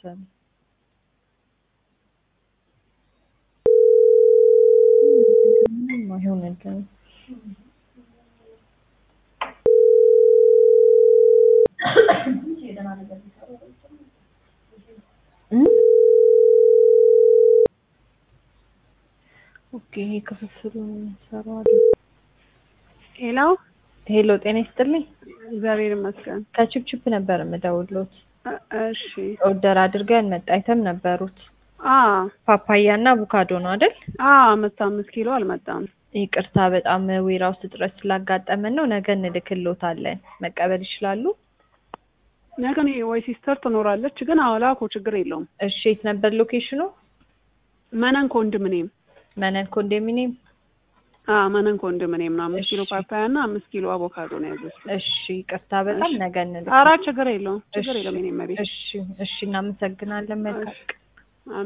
አልከፈተም። ምንም አይሆንልንም። እ? ኦኬ ይሄ ክፍፍሉን እንሰራዋለን። ሄሎ ሄሎ ጤና ይስጥልኝ። እግዚአብሔር ይመስገን። ከቺፕቺፕ ነበር የምደውሎት። እ- እሺ ኦርደር አድርገን መጣ አይተም ነበሩት አ ፓፓያ እና አቮካዶ ነው አይደል? አ አምስት አምስት ኪሎ አልመጣም። ይቅርታ በጣም ዌራ ውስጥ እጥረት ስላጋጠመን ነው። ነገ እንልክሎታለን። መቀበል ይችላሉ? ነገ እኔ ወይ ሲስተር ትኖራለች፣ ግን አላኮ ችግር የለውም። እሺ የት ነበር ሎኬሽኑ? መነን ኮንዶሚኒየም መነን ኮንዶሚኒየም። አ መነን ኮንዶሚኒየም ነው። አምስት ኪሎ እሺ። ፓፓያ እና አምስት ኪሎ አቮካዶ ነው ያዘዝኩት። እሺ ይቅርታ በጣም እሺ። ነገ እንልክ። ኧረ ችግር የለውም ችግር እሺ፣ የለውም። የኔ መቤት እሺ እሺ እናመሰግናለን። መልካም እሺ።